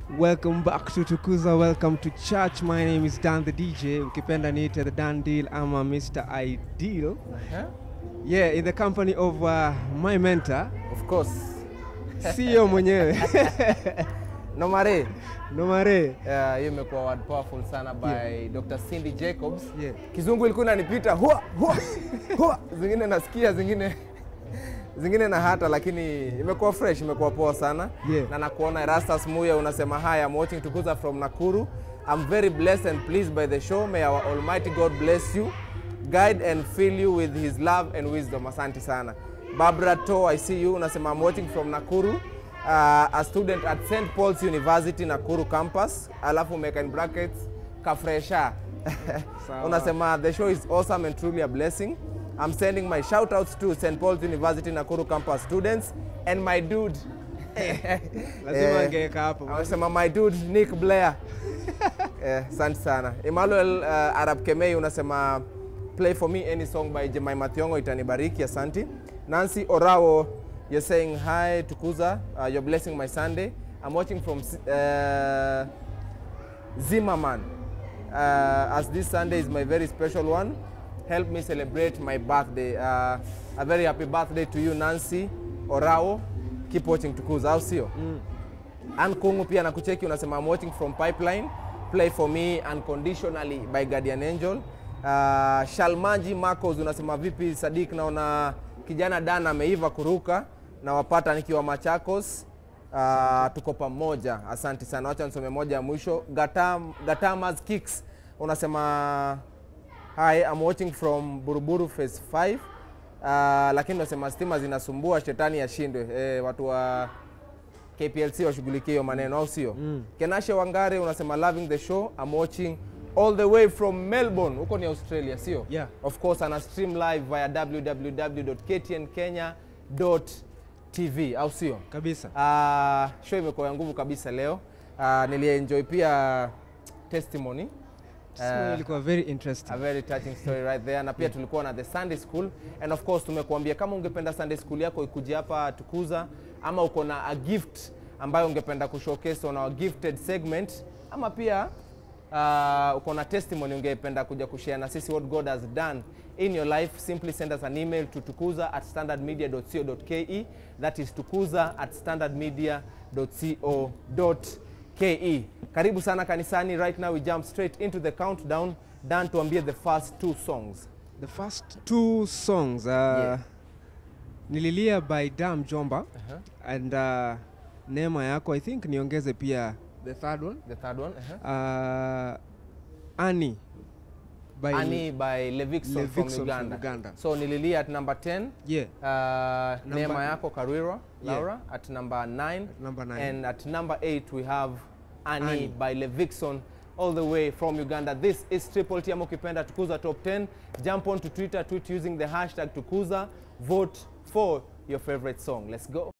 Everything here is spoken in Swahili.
Welcome back to Tukuza. Welcome to church. My name is Dan the DJ. Ukipenda niite the Dan Deal. I'm a Mr. Ideal. Huh? Yeah, in the company of uh, my mentor, Of course. CEO mwenyewe Nomare. Nomare. Yeah, hiyo imekuwa word powerful sana by Dr. Cindy Jacobs. Yeah. Kizungu ilikuwa inanipita hua hua hua, zingine nasikia, zingine zingine na hata, lakini imekuwa fresh, imekuwa poa sana Yeah. na nakuona Erastus Muya unasema hi, I'm watching Tukuza from Nakuru. I'm very blessed and pleased by the show. May our Almighty God bless you, guide and fill you with his love and wisdom. Asante sana. Barbara To, I see you. Unasema I'm watching from Nakuru. Uh, a student at St. Paul's University Nakuru campus. Alafu umeweka in brackets kafresha. Sawa. Unasema the show is awesome and truly a blessing. I'm sending my shout outs to St. Paul's University Nakuru campus students and my dude. Lazima Eh, angeweka hapo. Anasema my dude Nick Blair. Eh, asante sana. Emmanuel uh, Arab Kemei unasema play for me any song by Jemima Thiongo itanibariki, asante. Nancy Orawo you're saying hi Tukuza, uh, you're blessing my Sunday. I'm watching from uh, Zimmerman. Uh, as this Sunday is my very special one, help me celebrate my birthday. Uh, a very happy birthday to you Nancy Orao. Keep watching Tukuza, au sio? Ann Kungu pia nakucheki unasema I'm watching from Pipeline. Play for me unconditionally by Guardian Angel. Uh, Shalmanji Marcos unasema vipi Sadik, naona kijana Dan ameiva kuruka na wapata nikiwa Machakos. Uh, tuko pamoja, asante sana. Wacha nisome moja ya mwisho. Gatam, Gatamas Kicks unasema hi, I'm watching from Buruburu phase 5. Uh, lakini unasema stima zinasumbua, shetani yashindwe. Eh, watu wa KPLC washughulikie hiyo maneno au sio? Mm. Kenashe Wangare unasema loving the show. I'm watching all the way from Melbourne. Huko ni Australia, sio? Yeah. Of course ana stream live via www.ktnkenya.tv au sio? Kabisa. Uh, show imekuwa ya nguvu kabisa leo. Uh, nilienjoy pia testimony. Sema ilikuwa very interesting. A very touching story right there. Na pia tulikuwa na the Sunday School and of course tumekuambia kama ungependa Sunday School yako ikuje hapa Tukuza, ama uko na a gift ambayo ungependa kushowcase on our gifted segment, ama pia uh, uko na testimony ungependa kuja kushare na sisi what God has done in your life, simply send us an email to tukuza at standardmedia.co.ke. That is tukuza at standardmedia.co.ke. Karibu sana kanisani. Right now we jump straight into the countdown. Dan, tuambie the first two songs. The first two songs uh, Yeah. Nililia by Dam Jomba Uh-huh. and uh, Neema yako I think niongeze pia the third one. The third one. Uh-huh. Uh, Annie by Annie by Levikson, from, Levikson from Uganda. Uganda. So nililia at number 10. Yeah, Uh, Number- Neema yako Karwira, Yeah. Laura at number 9. number nine. And at number 8 we have Annie, Annie. by Levikson all the way from Uganda. This is Triple T ama ukipenda Tukuza Top 10. Jump on to Twitter, tweet using the hashtag Tukuza. Vote for your favorite song. Let's go.